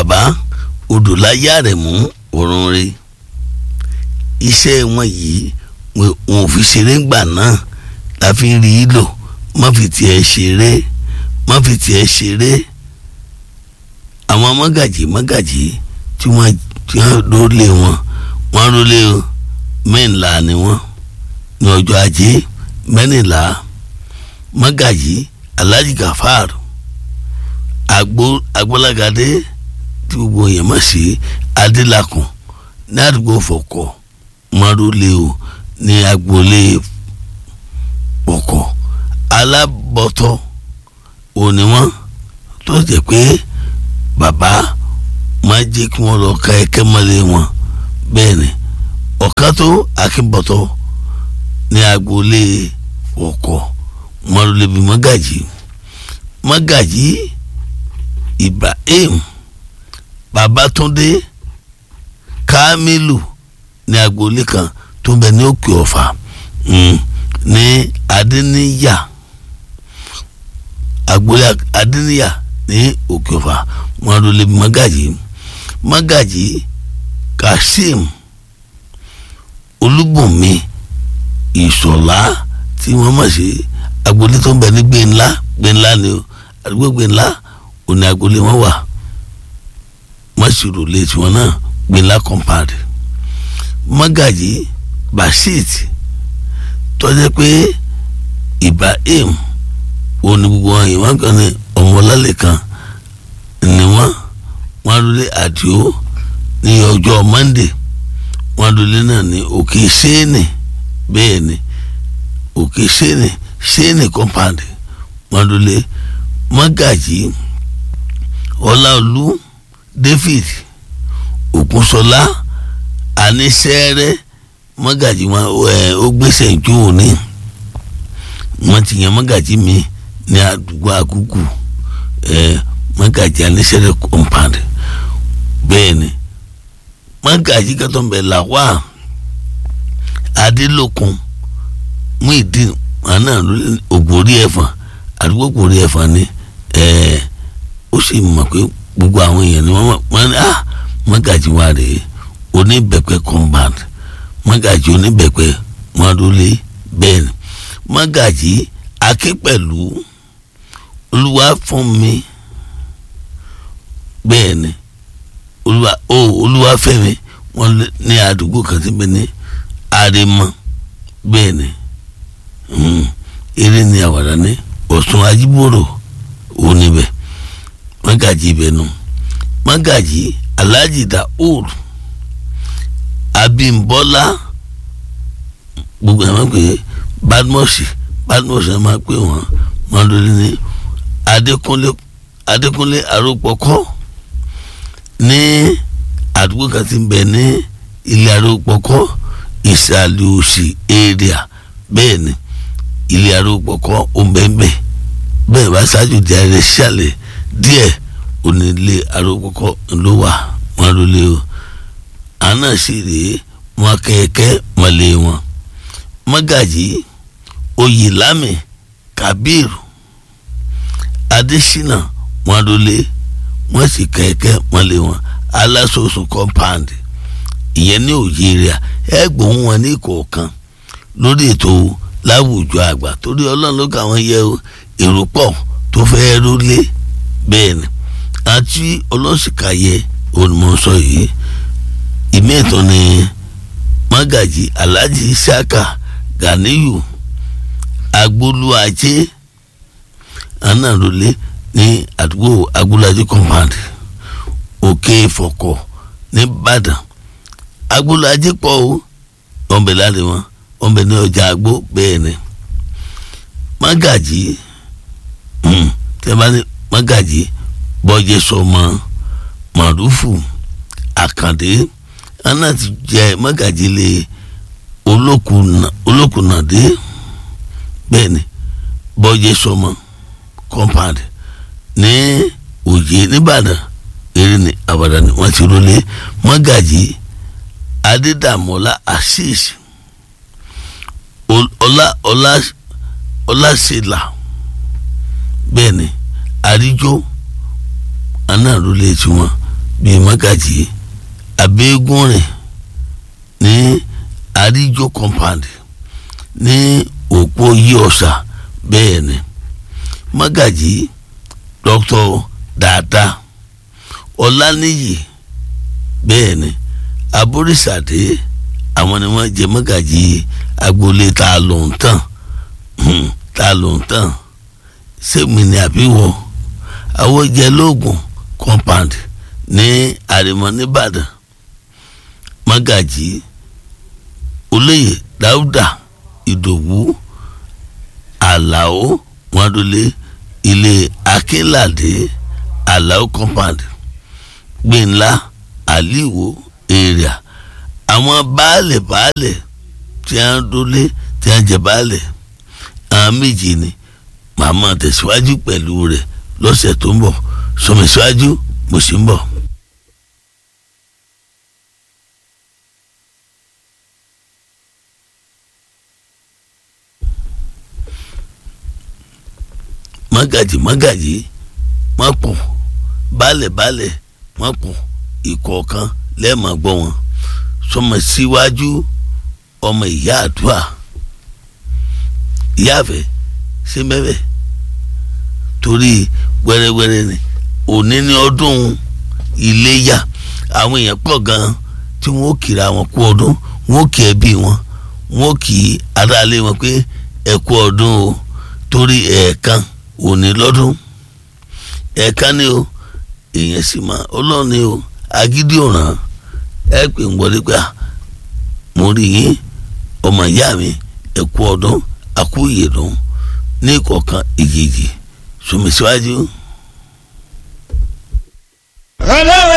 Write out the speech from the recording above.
bàbá odòláyà rẹ̀ mú òrùn rẹ̀ iṣẹ́ wọn yìí wọn ò fi ṣeré ńgbà náà la fi ń rí i lò má fi tiẹ̀ ṣeré má fi tiẹ̀ ṣeré àwọn mọ́gàjì mọ́gàjì tí wọ́n tí wọ́n lólè wọn wọ́n lólè mẹ́ńlá ni wọ́n ní ọjọ́ ajé mẹ́rìnlá mọ́gàjì alhaji gafar agbo agbọ́lágadé tí gbogbo yẹn mọ̀ sí adélakùn ní àdúgbò fọ̀kọ̀ mọ́rólé o ní agboolé fọ̀kọ̀ alábọ̀tọ̀ òní wọn tó jẹ́ pé bàbá máa jẹ́ kí wọ́n lọ ka ẹ̀kẹ́ mọ́lẹ̀ wọn bẹ́ẹ̀ ni ọ̀ká tó akínbọ̀tọ̀ ní agboolé fọ̀kọ̀ mọ́rólé bíi mọ́gàjì mọ́gàjì ibrahim babatunde kamilu ní agboolé kan tó ń bẹ ní òkè ọ̀fà ní adéníyà agboolé adéníyà ní òkè ọ̀fà wọn ló lé mọ́gàjì mọ́gàjì kazeem olúbùnmi ìṣọ̀lá tí wọ́n mọ̀ sí agboolé tó ń bẹ ní gbẹ̀ńlá gbẹ̀ńlá ni o àdúgbò gbẹ̀ńlá òní agboolé wọn wà mọ́sirò lé tiwọn náà gbẹ̀ńlá compound mọ́gàjì basit tọ́jú pé ibrahim òní gbogbo wọn yìí wọ́n kàn ní ọmọlálẹ̀ kan ni wọ́n wọ́n lólé àdìo ní ọjọ́ monday wọ́n lólé náà ní òkè sẹ́ẹ̀nì bẹ́ẹ̀ ni òkè sẹ́ẹ̀nì sẹ́ẹ̀nì compound wọ́n lólé mọ́gàjì ọláolú david ògúnṣọlá àníṣẹ́rẹ́ mọ́gàjì wọn ó gbèsè ìjó òní wọ́n ti yan mọ́gàjì mi ní àdúgbò àkúkù mọ́gàjì àníṣẹ́rẹ́ compound bẹ́ẹ̀ ni mọ́gàjì kẹtọ́nbẹ̀ làwà adélòkun Muideen àná ògbórí ẹ̀fọn àdúgbò ògbórí ẹ̀fọn ni ó sì mọ̀ pé gbogbo àwọn èèyàn ni wọ́n ní ah mọ́gàjì wa rèé oníbẹ̀pẹ̀ compound mọ́gàjì oníbẹ̀pẹ̀ mọ́dúlé bẹ́ẹ̀ ni mọ́gàjì akínpẹ̀lú olúwa fún mi bẹ́ẹ̀ ni olúwa ó olúwa fẹ́mi wọ́n ní àdúgbò kan tí bẹ́ẹ̀ ni àrèmọ bẹ́ẹ̀ ni eré ni àwàdà ní ọ̀sùn ajíbòrò oníbẹ̀ mọ́gàjì ibẹ̀ nù mọ́gàjì alhaji daoud abimbola gbogbo ẹ̀ máa ń pè é badmosi badmosi ẹ̀ máa pè wọ́n wọ́n lórí ní adékúnlé adékúnlé arópọ̀kọ́ ní àdúgbò kan tí ń bẹ ní ilé arópọ̀kọ́ ìsàlẹ̀ òsì area bẹ́ẹ̀ ni ilé arópọ̀kọ́ òǹbẹ̀ǹbẹ̀ bẹ́ẹ̀ bá ṣáájú di ààrẹ ṣàlẹ̀ díẹ̀ onílé arópọ̀kọ́ ló wà wọ́n lólé o àná sì rèé wọn kẹ̀kẹ́ mọ̀lẹ́ wọn mọ́gàjì oyèlámì kabir adésínà wọn lólé wọn sì kẹ̀kẹ́ mọ̀lẹ́ wọn aláṣọṣọ compound ìyẹn ní òye rẹ̀ ẹ gbóhùn wọn ní kọ̀ọ̀kan lórí ètò láwùjọ àgbà torí ọlọ́run ló kà wọ́n yẹ èrò pọ̀ tó fẹ́ rólé bẹ́ẹ̀ ni àti ọlọ́sìkàyẹ olùmọ̀ọ́sọ yìí ìmẹ̀tọ́ ni magaji alhaji isaka ganiyu agboluaje anarole ní àdúgbò agbolaje compound òkè ìfọ̀kọ̀ nìbàdàn agbolaje pọ̀ o wọ́n bẹ̀ láre wọn wọ́n bẹ̀ ní ọjà àgbo bẹ́ẹ̀ ni magaji tẹ́ bá ní magaji bọ́jẹ́ sọmọ màrúfù àkàndé ana ti jẹ mọ́gàjílé olókùnàdé bẹ́ẹ̀ ni bọ́jẹ́ sọmọ compound ní òye nìbàdàn eré ní àbàdàn ni wọ́n ti rólé mọ́gàjí adédàmọ́lá assis ọlá ọlá ọlásìlà bẹ́ẹ̀ ni àríjó aná rólé tiwọn bíi mọ́gàjì abẹ́gùnrin ní àríjó compound ní òpó yí ọ̀sà bẹ́ẹ̀ ni mọ́gàjì dr dáadáa ọláníyì bẹ́ẹ̀ ni aborísàdé àwọn ni wọ́n jẹ mọ́gàjì agboolé tá a lò ń tàn tá a lò ń tàn sẹ́mi ni àbíwọ̀ àwọn jẹ lóògùn compound ní àrèmọ nìbàdàn mọ́gàjì olóyè dáúdà ìdòwú àlàó wọndọlé ilé akínládé àlàó compound gbẹ̀ńlá àlìwò èrìà àwọn baálẹ̀ baálẹ̀ tí a ń dólé tí a ń jẹ baálẹ̀ àwọn méjì ni màmá tẹ̀síwájú pẹ̀lú rẹ̀ lọ́sẹ̀ tó ń bọ̀ sọmísíwájú mo sì ń bọ̀. mágàjì mágàjì má pọ̀ baálẹ̀ baálẹ̀ má pọ̀ ìkọ̀ọ̀kan lẹ́ẹ̀ma gbọ́ wọn sọmọ síwájú ọmọ ìyá àdúrà ìyáàfẹ́ ṣé mẹ́fẹ́ torí wẹ́rẹ́wẹ́rẹ́ ni òní ní ọdún iléyà àwọn èèyàn pọ̀ gan-an tí wọ́n ó kiri àwọn kú ọdún wọ́n ó kí ẹbí wọn wọ́n ó kí aráalé wọn pé ẹ kú ọdún o torí ẹ̀ẹ̀kan òní lọ́dún ẹ̀ẹ̀kan ni o èèyàn sì máa ọlọ́run ni o agídí ọ̀ràn ẹ pè ń wọlé pé mo rí yín ọmọ ìyá mi ẹ kú ọdún àkú ìyèdùn ní ìkọ̀ọ̀kan ìjèjì sùnmí síwájú. ọlọ́run